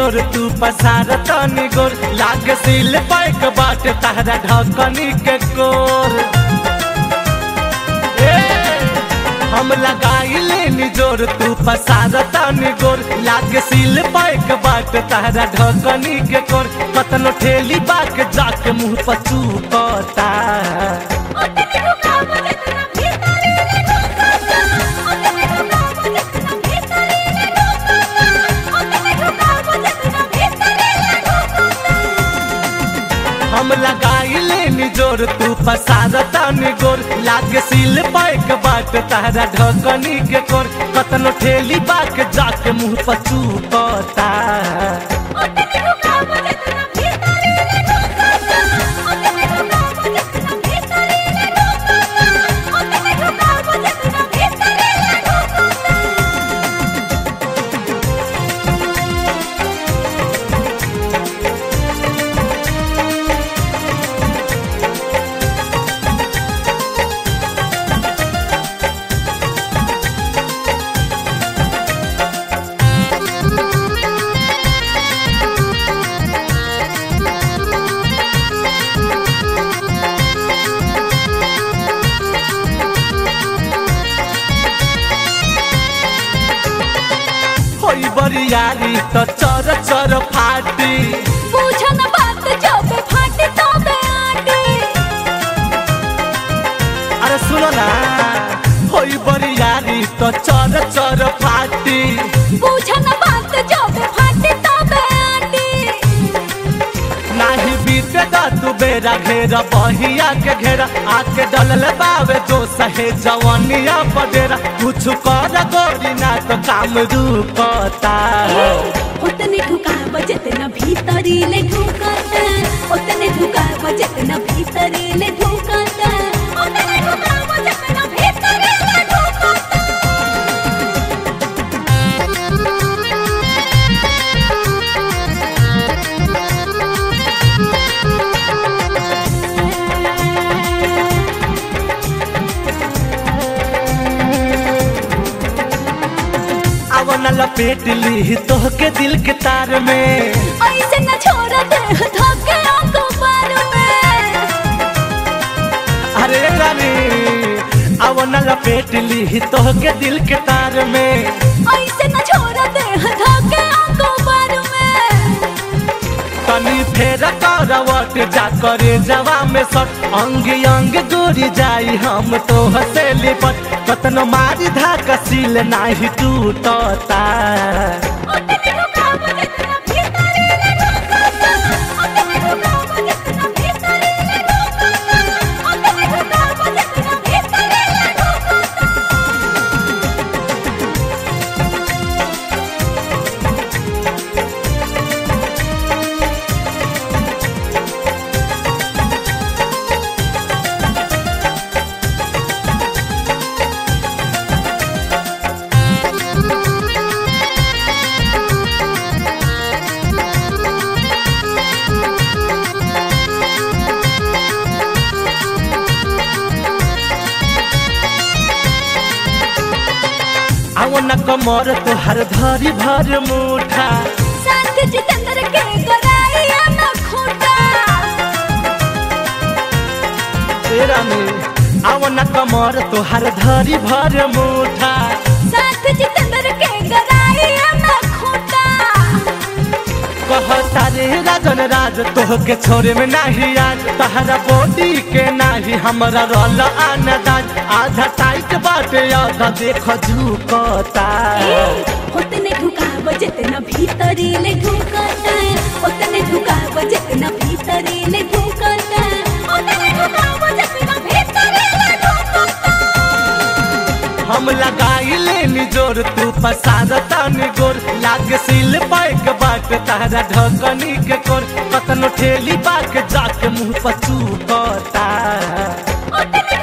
जोर तू पसार तनी गोर लागे सिल पैक बाट तहरा ढकनी के कोर ए, हम लगाई लेनी जोर तू पसार तनी गोर लागे सिल पैक बाट तहरा ढकनी के कोर कतनो ठेली बाक जाके मुंह पर चूपता ओतने ढुकाव जितना भीतरी ले ढुकता ओतने ढुकाव जितना भीतरी ले ढुकता ओतने ढुकाव जितना भीतरी ले ढुकता हम लगाई लेनी जोर तू पसार तनी गोर लागे सिल पैक बाट तहरा ढकनी के कोर कतनो ठेली बाक जाके मुंह पर चूपता ओतने ढुकाव जितना भीतरी ले ढुकता ओतने ढुकाव जितना भीतरी ले ढुकता ओतने ढुकाव जितना भीतरी ले ढुकता होई बरियारी त चर चर फाटी पूछन बात जब फाटे तबे आटे अरे सुनो ना होई बरियारी त चर चर फाटी पूछन बात जब फाटे तबे आटे नाही बीते दा तू बेरा घेरा बहिया के घेरा आके डलल बावे जो सहे जवानिया पडेरा कुछ कर गोरी ना तो काम रुकता उतने ढुकाव जितना भीतरी ले ढुकता उतने ढुकाव जितना भीतरी ले ढुकता उतने ढुकाव जितना भीतरी ले ढुकता अब न लपेट ली तोह के दिल के तार में ऐसे न छोड़ दे धोखे आंखों पर में अरे रानी अब न लपेट ली तोह के दिल के तार में ऐसे न छोड़ दे धोखे आंखों पर में तनी फेर करवट जा करे जवा में सट अंग अंग गोरी जाई हम तो हसेली पट कतनो मारी धाका सील नाही टूटता उतने ढुकाव जितना भीतरी ले ढुकता उतने ढुकाव जितना भीतरी ले ढुकता उतने ढुकाव जितना भीतरी ले ढुकता आओ न कमर तोहर धरी भर मुठा साथ जितेंद्र के कराइया न खूटा तेरा में आओ न कमर तोहर धरी भर मुठा साथ जितेंद्र के कराइया न खूटा कहता रे राजन राज तोह के छोरे में नाही आज तहरा बॉडी के नाही हमरा रल आनदाज आधा टाइट बाटे आधा देख झुकता उतने ढुकाव जितना भीतरी ले ढुकता उतने ढुकाव जितना भीतरी ले ढुकता उतने ढुकाव जितना भीतरी ले ढुकता हम लगाई लेनी जोर तू पसार तनी गोर लाग सिल पैक बाट तहरा ढकनी के कोर कतनो ठेली बाक जाके मुंह पर चूकता उतने